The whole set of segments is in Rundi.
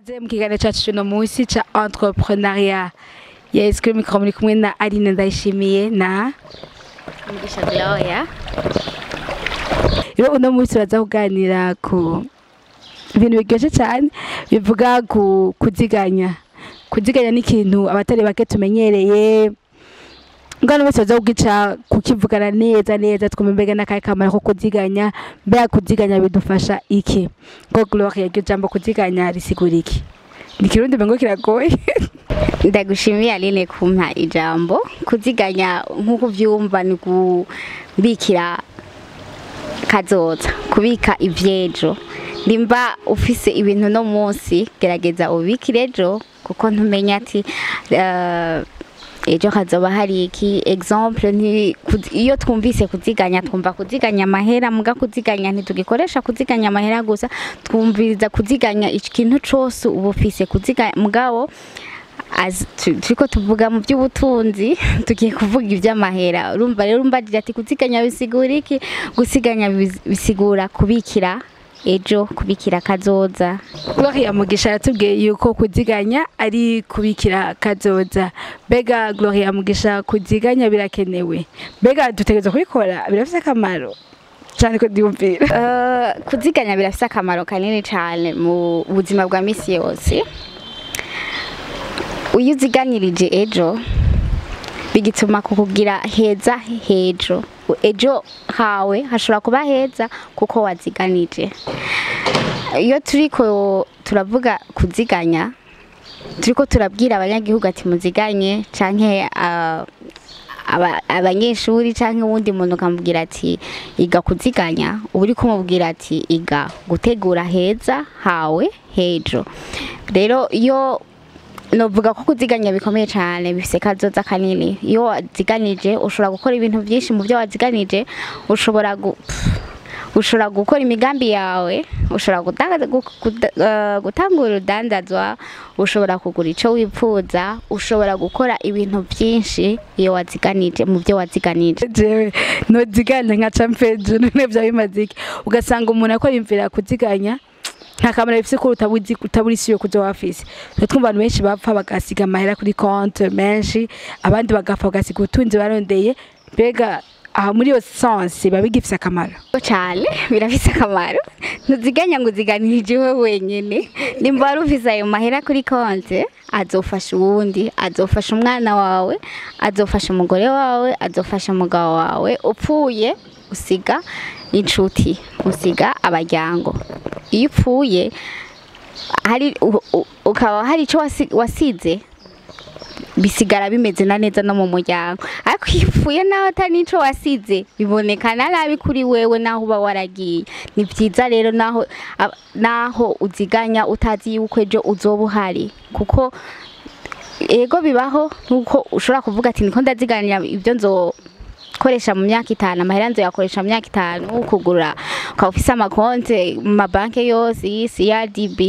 ikaze mu kiganiro cyacu cy'uno munsi cya entrepreneuria yes kuri mikoro muri kumwe na Aline Ndayishimiye na Mugisha Gloria rero uno munsi baza kuganira ku ibintu biryoshye cyane bivuga ku kuziganya kuziganya ni ikintu abatari bake tumenyereye ngano bose baza kugica kukivugana neza neza twumva mbega n'akahe kamaro ko kuziganya mbega kuziganya bidufasha iki ngo Gloria iryo jambo kuziganya risigura iki ni ikirundi mbengo kiragoye ndagushimiye Aline kumpa ijambo kuziganya nk'uko uvyumva ni kubikira kazoza kubika ivyejo nimba ufise ibintu no munsi gerageza ubikire ejo kuko ntumenya ati eh, ejo hazoba hari iki exemple nti kuz- iyo twumvise kuziganya twumva kuziganya amahera muga kuziganya ntitugikoresha kuziganya amahera gusa twumviriza kuziganya ikintu cose uba ufise kuziganya mugabo as- tu- turiko tuvuga mu by'ubutunzi tugiye kuvuga iby'amahera urumva rero umbajije ati kuziganya bisigura iki gusiganya bis- bisigura kubikira ejo kubikira kazoza Gloria Mugisha yatubwiye yuko kuziganya ari kubikira kazoza mbega Gloria Mugisha kuziganya birakenewe mbega dutegereza kubikora birafite akamaro cyane ko ndiyumvira Eh, kuziganya birafite akamaro kanini cyane mu buzima bwa misi yose iyo uziganirije ejo bigituma kukugira heza hejo ejo hawe hashobora kuba heza kuko waziganije iyo turiko turavuga kuziganya turiko turabwira abanyagihugu ati muziganye canke ah, aba- abanyeshuri canke uwundi muntu ukamubwira ati iga kuziganya uba uri kumubwira ati iga gutegura heza hawe hejo rero iyo novuga ko kuziganya bikomeye cyane bifise kazoza kanini iyo waziganije ushobora gukora ibintu byinshi mu byo waziganije ushobora gu pff, ushobora gukora imigambi yawe ushobora gutanga- gu- kuda- eh, gutangura urudandazwa ushobora kugura icyo wifuza ushobora gukora ibintu byinshi iyo waziganije mu byo waziganije jewe noziganya nka campejo none vya bimaze iki ugasanga umuntu akora imvira kuziganya nta kamaro bifise ko utabuzi utabura isi yo kuza wafise twe twumva abantu benshi bapfa bagasiga amahera kuri konti menshi abandi bagapfa bagasiga ubutunzi barondeye mbega aha muri iyo sansi biba bigifise akamaro cyane birafise akamaro ntuziganya ngo uziganirije iwe wenyine nimba wari ufise ayo mahera kuri konti azofasha uwundi azofasha umwana wawe azofasha umugore wawe azofasha umugabo wawe upfuye usiga inshuti usiga abaryango iyo upfuye hari u- u- ukaba hari icyo wasi- wasize bisigara bimeze na neza no mu muryango ariko iyo upfuye naho atari n'ico wasize bibonekana nabi kuri wewe naho uba waragiye ni byiza rero naho ab- naho uziganya utazi yuko ejo uzoba uhari kuko ego bibaho nkuko ushobora kuvuga ati niko ndaziganira ibyo nzokoresha mu myaka itanu amahera nzoyakoresha mu myaka itanu kugura ukaba ufise amakonte mu mabanki yose CRDB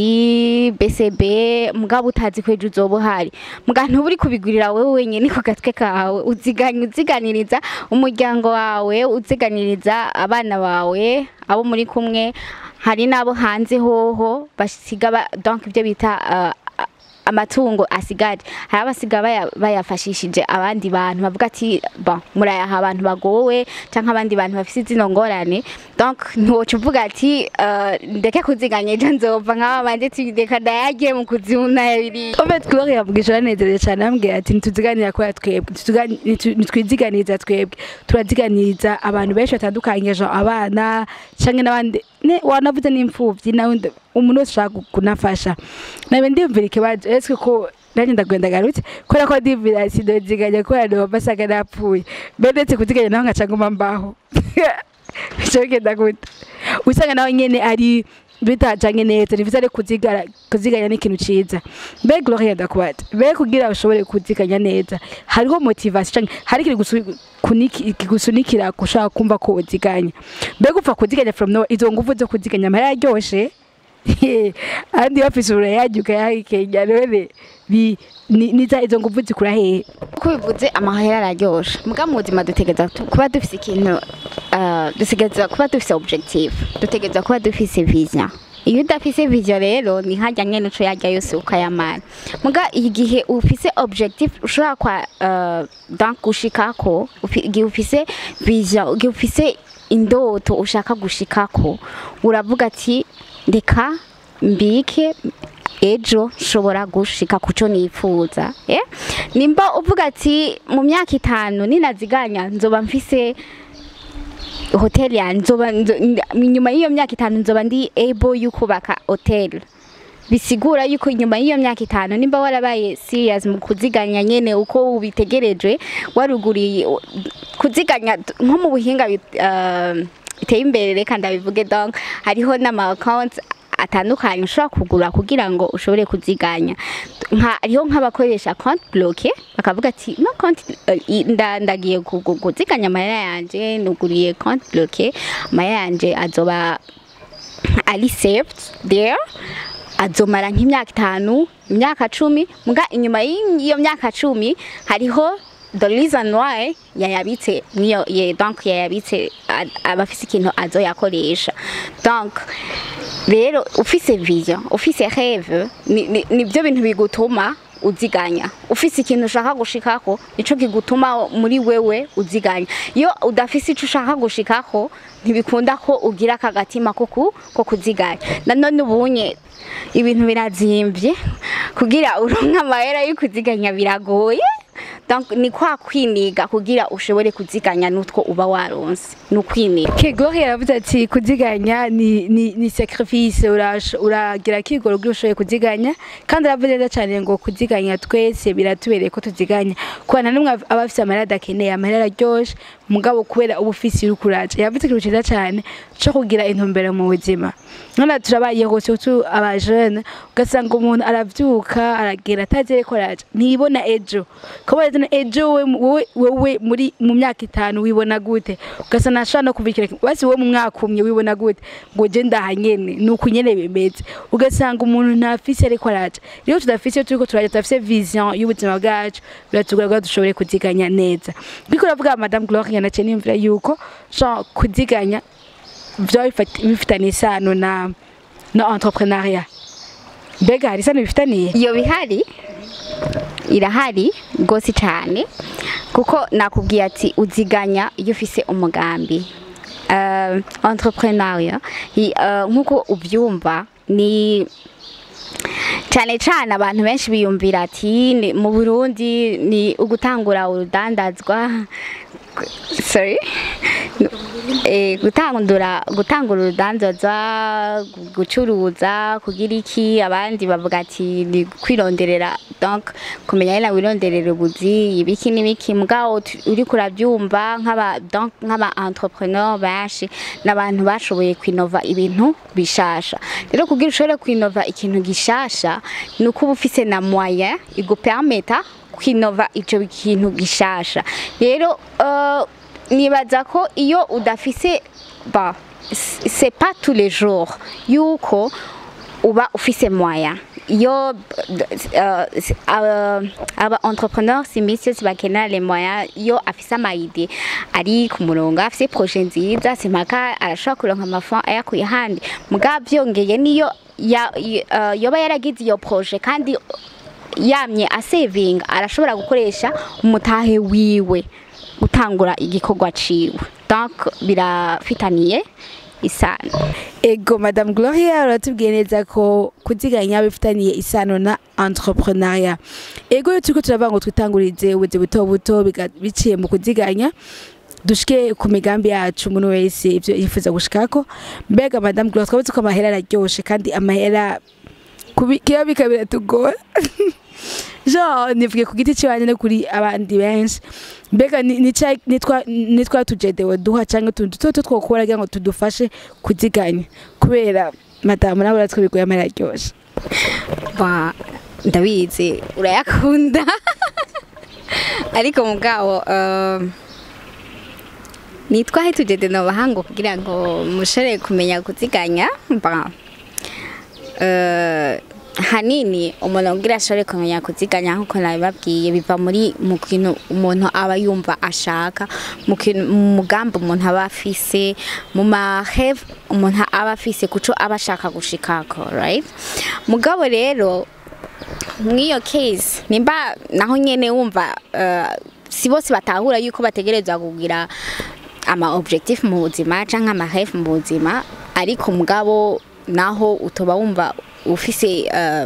BCB mugabo utazi ko ejo uzoba uhari muga ntuba uri kubigurira wewe wenyine ku gatwe kawe uziganya uziganiriza umuryango wawe uziganiriza abana bawe abo muri kumwe hari n'abo hanze hoho basiga ba- donc ibyo bita uh, amatungo asigaje hari abasiga baya- bayafashishije abandi bantu bavuga ati bon murayaha abantu bagowe canke abandi bantu bafise zino ngorane donc ntiwoca uvuga ati eh, ndeke kuziganya ejo nzova nk'aba bandi ati reka ndayagiye mu kuzimu nayabiri Obet Gloria Mugisha aranezerewe cyane ambwira ati ntituziganira kubera twebwe ntituziga- ntitu- ntitwiziganiza twebwe turaziganiriza abantu benshi batandukanye genre abana canke n'abandi ne wanavuze n'imfuvyi nawe nda- umuntu wese ushaka kunafasha nabe ndiyumvira ikibazo ese ko nanjye ndagenda garutse kubera ko ndiyumvira sinoziganya kubera nova asanga napfuye mbe ndetse kuziganya naho nkaca nguma mbaho bica bigenda gute usanga nawe nyene ari bitajanye neza ni vyiza rero kuzigara kuziganya ni ikintu ciza mbe Gloria ndakubaza mbe kugira ushobore kuziganya neza hariho motivation canke hari ikintu gusu- kuniki- kigusunikira gushaka kumva ko uziganya mbe gupfa kuziganya from nowhere izo nguvu zo kuziganya amahera yaryoshe andi bafise urayarya ukayahekenya none bi- ni- niza izo nguvu zikura hehe uko bivuze amahera araryoshe muga mu buzima dutegereza tu- kuba dufise ikintu eh, dutegereza kuba dufise objective dutegereza kuba dufise vision iyo udafise vision rero ni hajya nyene uco yarya yose ukayamara muga igihe ufise objectif ushobora kwa uh, donc gushikako ufi- igihe ufise vision igihe ufise indoto ushaka gushikako uravuga ati reka mbike ejo nshobora gushika kuco nifuza eh? nimba uvuga ati mu myaka itanu ninaziganya nzoba mfise hoteli yanjye nzoba nzo- nda- inyuma y'iyo myaka itanu nzoba ndi able yo kubaka hoteli bisigura yuko inyuma y'iyo myaka itanu nimba warabaye serious mu kuziganya nyene uko ubitegereje waruguriye kuziganya nko mu buhinga bit- eh, biteye imbere reka ndabivuge donc hariho n'ama accounts atandukanye ushobora kugura kugira ngo ushobore kuziganya nka hariho nk'abakoresha compte bloqué bakavuga ati no compte eh, i- nda- ndagiye ku- ku- kuziganya amahera yanje nuguriye compte bloqué amahera yanje azoba ari saved there azomara nk'imyaka itanu imyaka cumi muga inyuma y'iyo myaka cumi hariho the reason why yayabitse niyo ye donc yayabitse a- aba afise ikintu azoyakoresha donc rero ufise vision ufise rêve ni- ni- nivyo bintu bigutuma uziganya ufise ikintu ushaka gushikako nico kigutuma muri wewe uziganya iyo udafise ico ushaka gushikako ntibikunda ko ugira akagatima ko ku- ko kuziganya nanone ubunye ibintu birazimvye kugira uronke amahera yo kuziganya biragoye donc ni kwa kwiniga kugira ushobore kuziganya n'utwo uba waronse ni ukwiniga Kegori yaravuze ati kuziganya ni, ni, ni sacrifice urash- uragira kigoro kugira ushoboye kuziganya kandi aravuze neza cyane ngo kuziganya twese biratubereye ko tuziganya kubana n'umwe aba afise amahera adakeneye amahera araryoshe mugabo kubera uba ufise uri kuraja yavuze ikintu ciza cyane co kugira intumbero mu buzima none turabaye hose tu abajene ugasanga umuntu aravyuka aragenda atazi ariko araja ntibona ejo kubera zino ejo we- wowe wowe muri mu myaka itanu wibona gute ugasanga ntashobora no kuvikira basi wowe mu mwaka umwe wibona gute ngo je ndaha nyene ni uku nyene bimeze ugasanga umuntu ntafise ariko araja rero tudafise iyo turiko turaja tudafise vision y'ubuzima bwacu biratugora kugira dushobore kuziganya neza biriko uravuga madame gloria naciye niyumvira yuko genre kuziganya vyoba bifat- bifitanye isano na na entrepreneuria mbega hari isano bifitaniye iyo bihari irahari rwose cyane kuko nakubwiye ati uziganya iyo ufise umugambi uh, entrepreneuria i- uh, nk'uko ubyumva ni cyane cyane abantu benshi biyumvira ati ni- mu burundi ni ugutangura urudandazwa sorry eh, gutangura gutangura urudandazwa gu- gucuruza kugira iki abandi bavuga ati ni kwironderera donc kumenya nyine wironderera ubuzi ibiki n'ibiki mugabo tu- uriko urabyumva nk'aba donc nk'aba entrepreneur benshi n'abantu bashoboye kwinova ibintu bishasha rero kugira ushobore kwinova ikintu gishasha ni uko uba ufise na moyen igupermeta kwinova ico kintu gishasha rero uh, nibaza ko iyo udafise ba c- c'est pas tous les jours yuko uba ufise moyen iyo uh, uh, aba entrepreneur si misi yose bakenera les moyens iyo afise amayide ari ku murongo afise projet nziza simpaka arashobora kuronka amafaranga ayakuye ahandi mugabo byongeye niyo ya- y- uh, yoba yaragize iyo projet kandi yamye asevinga arashobora gukoresha umutahe wiwe gutangura igikorwa ciwe donc birafitaniye isano ego madame gloria uratubwiye neza ko kuziganya bifitaniye isano na entrepreneuria ego iyo turiko turavuga ngo twitangurize ubuzi buto buto biga- biciye mu kuziganya dushike ku migambi yacu umuntu wese ivyo yifuza gushikako mbega madame gloria twabuze ko amahera araryoshe kandi amahera kubi- kiba bika biratugora genre nivuge ku giti ciwanje no kuri abandi benshi mbega ni- ni ca- ni twa- ni twa tujedewe duha canke utuntu duto duto twokora kugira ngo tudufashe kuziganya kubera madamu nawe uratwe bigoye amahera aryoshe Ba, ndabizi urayakunda ariko mugabo uh, nitwahe tugende no bahango kugira ngo mushobore kumenya kuziganya ba uh, hanini umuntu kugira ashobore kumenya kuziganya nk'uko nabibabwiye biva muri mu kintu umuntu aba yumva ashaka mu kintu mu mugambi umuntu aba afise mu maheve umuntu aba afise kuco aba ashaka gushikako right mugabo rero mw'iyo case nimba naho nyene wumva uh, si bose batahura yuko bategerezwa kugira ama objectif mu buzima canke ama rêve mu buzima ariko mugabo naho utoba wumva ufise uh,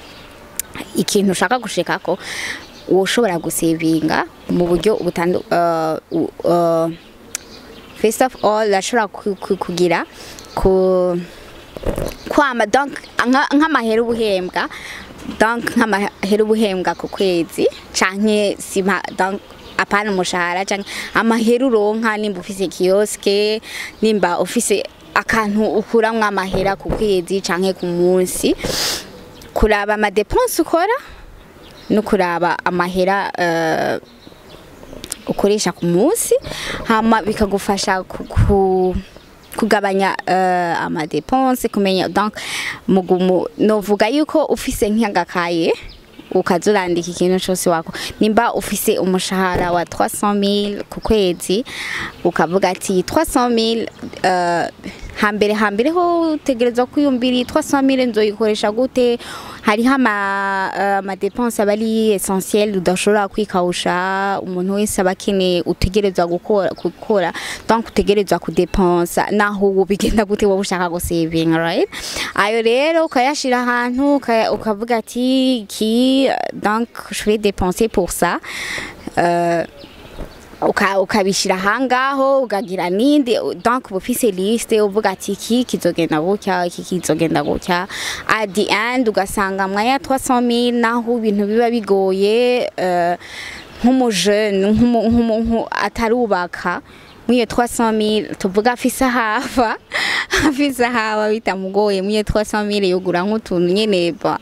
ikintu ushaka gushikako woshobora gusevinga mu buryo butandu uh, uh, first of all urashobora ku- ku- kugira ku kwama donc nka- nk'amahera ubuhembwa donc nk'amahera ubuhembwa ku kwezi canke sima donc apana umushahara canke amahera uronka nimba ufise kioske nimba ufise akantu ukuramwo amahera ku kwezi canke ku munsi kuraba amadepense ukora no kuraba amahera uh, ukoresha ku munsi hama bikagufasha ku, ku kugabanya uh, amadepense kumenya donc mugumu novuga yuko ufise nk'agakaye ukaza urandika ikintu cyose wako nimba ufise umushahara wa 300000 ku kwezi ukavuga ati 300000 uh, hambere hambere ho utegerezwa kwiyumvira iyi 300000 nzoyikoresha gute hariho ama uh, amadepense aba ari essentiel udashobora kwikawusha umuntu wese aba akeneye utegerezwa gukora gukora donc utegerezwa kudepensa naho ubu bigenda gute wowe ushaka gusavinga right ayo rero ukayashira ahantu ukaya- ukavuga ati ki donc je vais dépenser pour ça euh, uka- ukabishira ahangaho ukagira ninde donc uba ufise liste uvuga ati iki kizogenda gutya iki kizogenda gutya at the end ugasanga mwaya 300000 naho ibintu biba bigoye eh, nk'umujene nk'umu- nk'umu- nku- atarubaka mwiyo 300000 tuvuga afise hava afise hava bitamugoye mwiyo 300000 yogura nk'utuntu nyene ba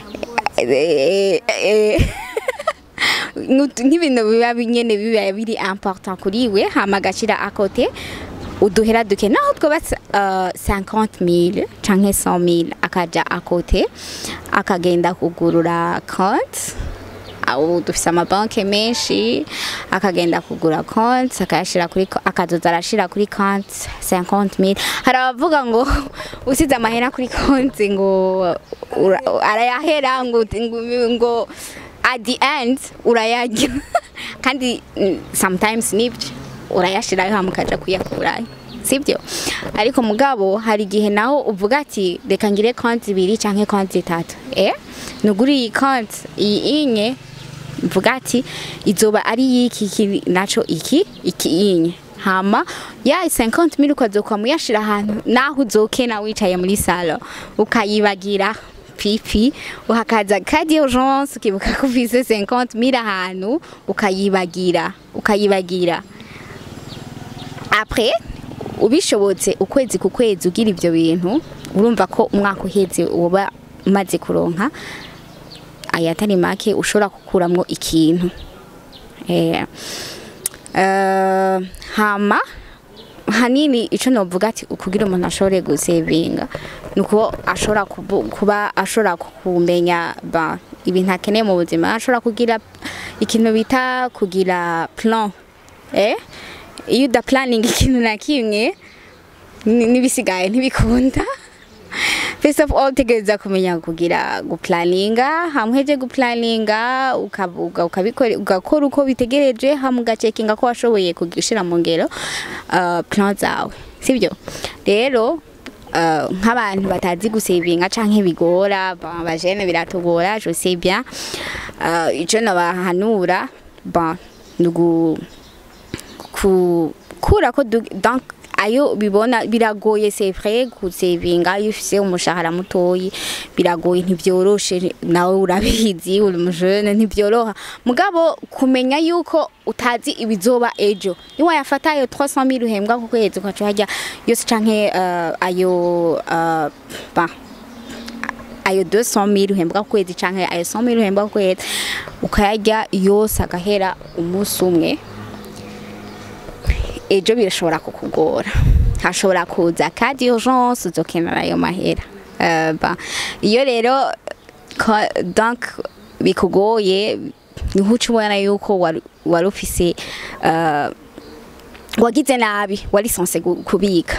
eh, eh, Nutu- nk'ibintu biba nyene biba biri important kuri we hama agashira akote uduhera duke naho twoba uh, 50000 canke 100000 akaja akote akagenda kugurura konti aho dufise amabanki menshi akagenda kugura konti akayashira kuri ko- akazoza arashira kuri konti 50000 hari abavuga ngo usize amahera kuri konti ngo ura- arayahera ngo ngo- ngo at the end urayarya kandi mm, sometimes nibyo urayashirayo hama ukaja kuyakurayo sibyo ariko mugabo hari igihe naho uvuga ati reka ngire konti ibiri canke konti itatu eh nuguri iyi konti iyi inye mvuga ati izoba ari yiki iki naco iki iki inye hama ya 50 mil ukazoka muyashira ahantu naho uzokena wicaye muri salo ukayibagira pipi uhakaza kadi urgence ukibuka ko ufise 50 mil ahantu ukayibagira ukayibagira après ubishobotse ukwezi ku kwezi ugira ibyo bintu urumva ko umwaka uheze uba umaze kuronka ayatari make ushobora gukuramwo ikintu eh, eh, hama hanini ico novuga ati kugira umuntu ashobore gusevinga nuko ashobora kubu- kuba ashobora kumenya ba ibintu akeneye mu buzima ashobora kugira ikintu bita kugira plan eh iyo uda planning ikintu na kimwe ni- n'ibisigaye ntibikunda first of all tegereza kumenya kugira guplaninga hamweje guplaninga ukavuga ukabikora ugakora uko bitegereje hamwe ugacekinga ko washoboye kugishira mu ngero uh, plan zawe sibyo rero uh, nk'abantu batazi gusevinga canke bigora ba- abajene biratugora je sais bien uh, ico nabahanura ba nugu kukura ko du- donc ayo bibona biragoye c'est vrai gusevinga iyo ufise umushahara mutoyi biragoye ntibyoroshe nawe urabizi uri umujene ntibyoroha mugabo kumenya yuko utazi ibizoba ejo niwa yafata ayo 300000 uhembwa ku kwezi ukaca hajya yose canke uh, ayo uh, ba ayo 200 uhembwa ku kwezi canke ayo 100000 uhembwa ku kwezi ukayarya yose agahera umunsi umwe ejo birashobora kukugora hashobora kuza kadi urgence uzokenera ayo mahera Eh, ba iyo rero bika- donc bikugoye niho uca ubona yuko wari- wari ufise uh, wagize nabi wari sonse gu- kubika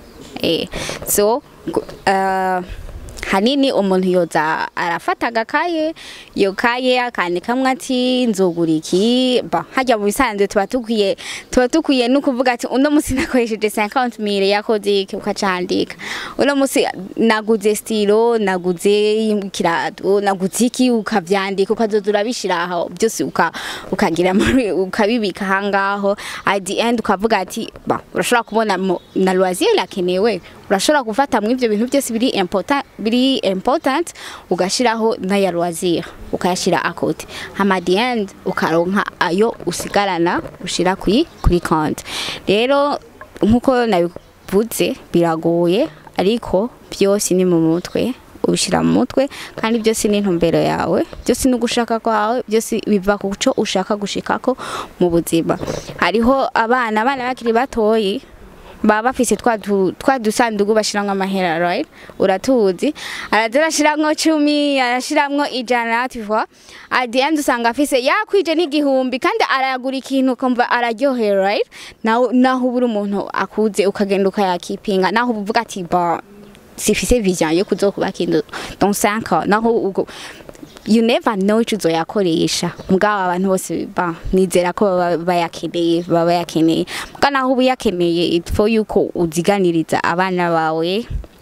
eh, so gu- uh, hanini umuntu yoza arafata agakaye iyo kaye akandikamwe ati nzogura iki ba hajya mu bisanzwe tuba tukwiye tuba tukwiye no kuvuga ati uno munsi nakoresheje 50 mille yakoze iki ukacandika uno munsi naguze stilo naguze ikirato naguze iki ukavyandika ukazoza urabishira aho byose uka ukagira muri- ukabibika hangaho at the end ukavuga ati ba urashobora kubona mo- na loisir irakenewe urashobora gufata mu ivyo bintu byose biri important biri important ugashiraho n'aya loisir ukayashira akote hama at the end ukaronka ayo usigarana ushira kuri kuri konti rero nkuko nabivuze biragoye ariko byose ni mu mutwe ubishyira mu mutwe kandi byose ni intumbero yawe byose ni ugushaka kwawe byose biva ku cyo ushaka gushikako mu buzima hariho abana abana bakiri batoyi baba bafise twa du- twa dusandugu bashiramwo amahera right uratuzi araza arashiramwo cumi arashiramwo ijana tu vois at the end usanga afise yakwije n'igihumbi kandi aragura ikintu ukumva araryohera right naho naho ubura umuntu akuze ukagenda ukayakipinga naho uvuga ati ba sifise vision yo kuzokubaka inzu dans 5 ans naho ubwo you never know icyo uzoyakoresha mugabo abantu bose ba nizera ko baba bayakeneye baba bayakeneye muga naho uba uyakeneye it for yuko uziganiriza abana bawe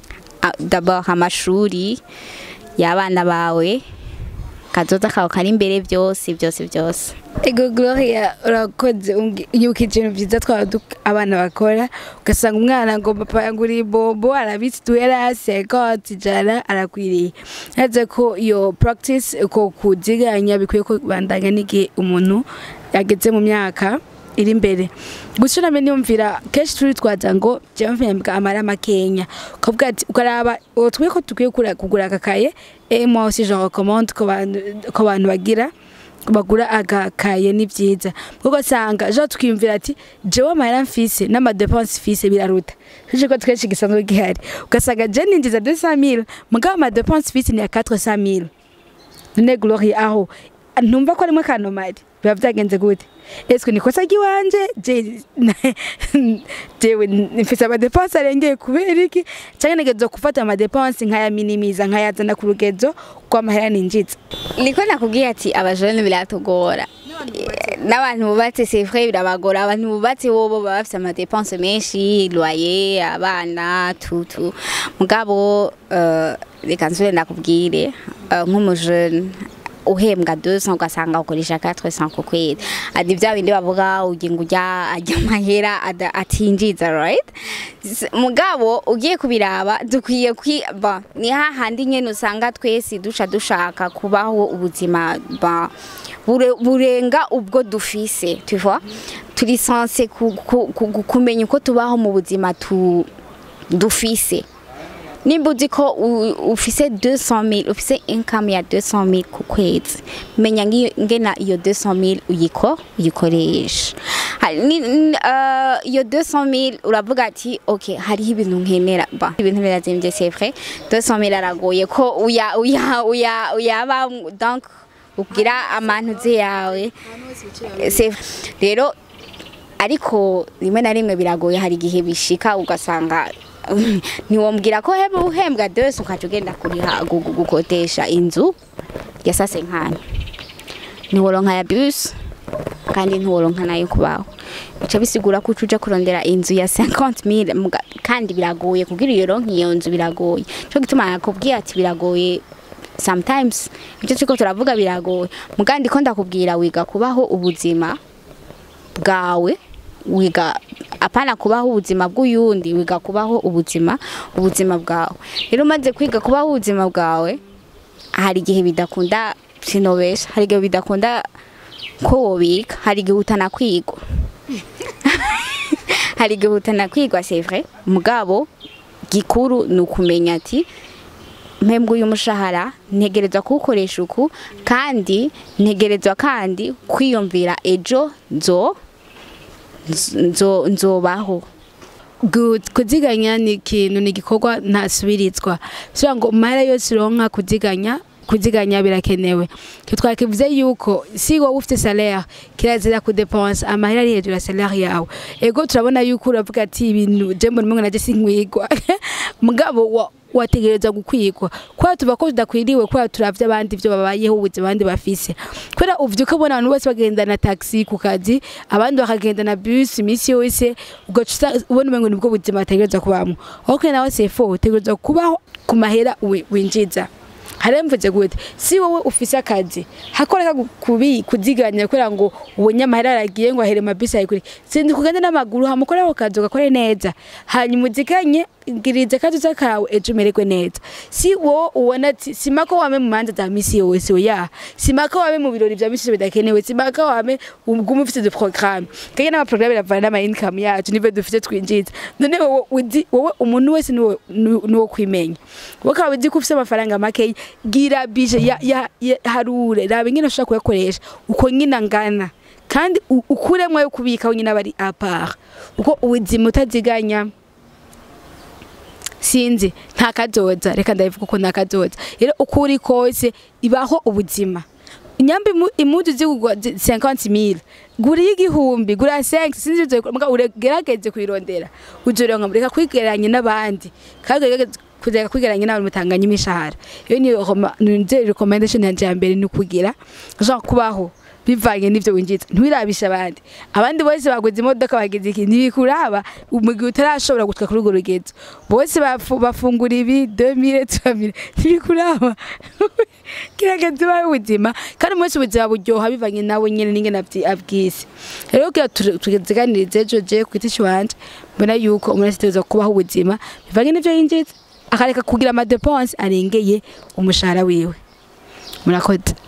a- d'abord amashuri y'abana bawe kazoza kawe kari imbere byose byose byose ego gloria urakoze umbwi- yibukije ibintu byiza twaba duk- abana bakora ugasanga umwana ngo papa yaguriye bobo arabitse duhera sekoti ijana arakwiriye yaze ko iyo practice uko kuziganya bikwiye ko bandanya n'igihe umuntu yageze mu myaka iri imbere gusa name niyumvira kenshi turi twaza ngo jewe mpembwa amara makenya ukavuga ati ukaraba uwo twe ko dukwiye kugura- kugura akakaye et moi aussi je recommande ko bantu ko bantu bagira bagura agakaye ni byiza kuko usanga jo twiyumvira ati jewe amahera mfise n'amadepense mfise biraruta tuje ko twinshi gisanzwe gihari ugasanga je ninjiza 200000 mugabo amadepense mfise ni ya 400000 none gloria aho ntumva ko arimwe kanomari biba byagenze gute eswe ni kosa ry'iwanje je jewe mfise amadepense arengeye kubera iki canke negezo gufata amadepense nkayaminimiza nkayazana ku rugezo rw'amahera ninjiza niko nakubwiye ati abajene biratugora n'abantu bubatse c'est vrai birabagora abantu bubatse bobo baba bafite amadepense menshi loyer abana tutu mugabo uh, reka nsubire nakubwire uh, nk'umujene uhembwa 200 ugasanga ukoresha 400 ku kwezi adi bya bindi bavuga uginga ujya ajya amahera ada- atinjiza right S- mugabo ugiye kubiraba dukwiye kwiba ni hahandi nyene usanga twese dusha dushaka kubaho ubuzima ba bure- burenga ubwo dufise tu vois turi sanse ku- ku- ku- kumenya uko tubaho mu buzima tu dufise nimba uzi ko u- ufise 200,000 ufise income ya 200,000 ku kwezi menya ngiyo- ngena iyo 200,000 uyiko uyikoresha Hari ni- n- uh, iyo 200,000 uravuga ati okay hariho ibintu nkenera ba ibintu birazimvye c'est vrai 200,000 aragoye ko uya uya uya uyaba donc ugira amantuze yawe c'est vrai. rero ariko rimwe na rimwe biragoye hari igihe bishika ugasanga ntiwombwira ko heba uhembwa dose ukaca ugenda kuriha gu- gu- gukotesha inzu ya sase nkanya ntiworonka ya bus kandi ntiworonka nayo kubaho bica bisigura ko uca uja kurondera inzu ya 50000 muga- kandi biragoye kugira iyo ronka iyo nzu biragoye cyo gituma nakubwiye ati biragoye sometimes ibyo turiko turavuga biragoye mugandi ko ndakubwira wiga kubaho ubuzima bwawe wiga apana kubaho ubuzima bw'uyundi wiga kubaho ubuzima ubuzima bwawe rero umaze kwiga kubaho ubuzima bwawe hari igihe bidakunda sinobesha hari igihe bidakunda ko wobika hari igihe utanakwigwa hari igihe utanakwigwa c'est vrai mugabo gikuru ni ukumenya ati mpembwa uyu mushahara ntegerezwa kuwukoresha uku kandi ntegerezwa kandi kwiyumvira ejo nzo nzo nzobaho good kuziganya ni ikintu ni igikorwa ntasubirizwa bisobanura ngo umara yose uronka kuziganya kuziganya birakenewe twakivuze yuko si wowe ufite salaire kirazira kudepensa amahera ari hejuru ya salaire yawe ego turabona yuko uravuga ati ibintu je mbona umengo naje sinkwigwa mugabo wa wategereza gukwigwa kubera tuba ko tudakwiriwe kubera turavye abandi ivyo babayeho ubuzima abandi bafise kubera uvyuka ubona abantu bose bagenda na taxi ku kazi abandi bakagenda na bus imisi yose ugaca usa- ubona umengo nibwo buzima bategereza kubamwo ok nawe sefo utegereza kubaho ku mahera wi- winjiza haremvuze gute si wowe ufise akazi hakoreka gu- kubi kuziganya kugira ngo ubonye amahera aragiye ngo ahere mabisi ayikuri sindi kugenda n'amaguru hamukore ako kazi ugakore neza hanyuma uziganye ngirize kazi kawe ejo umererwe neza si wowe ubona ati sima ko wame mu manza za misi yose oya sima ko wame mu birori vya misi yose bidakenewe sima ko wame ugume ufite de programme kanye n'amaprograme biravana n'ama income yacu nivyo dufite twinjiza none wowe uzi wowe umuntu wese niwo niwo kwimenya wowe ukaba uzi ko ufite amafaranga makeya gira bije ya, ya, ya harure raba ingene ushobora kuyakoresha uko nyine angana kandi u- ukuremwo yo kubika nyine aba ari apart uko ubuzima utaziganya sinzi nta kazoza reka ndabivuga uko nta kazoza rero uko uri kose ibaho ubuzima nyamba imu- imudu zigugwa 50000 gura y'igihumbi gura 5 sinzi uzo muga uregerageze kwirondera uzoronka mureka kwigeranya n'abandi kandi ugerageze kuzeka kwigeranya n'abantu mutanganya imishahara iyo ni roma- ni recommendation yanje ya mbere ni kugira genre kubaho bivanye n'ivyo winjiza ntiwirabisha abandi abandi bose baguze imodoka bagize iki ntibikuraba mu gihe utarashobora gutuka kuri urwo rugezo bose bafu- bafungura ibi 2000 3000 ntibikuraba kirageze ubaye ubuzima kandi umunsi ubuzima buryoha bivanye nawe nyene n'ingene abyi- abwise rero kugira tu- tuziganirize ejo je ku giti ciwanje mbona yuko umuntu wese ategerezwa kubaho ubuzima bivanye n'ivyo yinjiza akareka kugira amadepense arengeye umushahara wiwe murakoze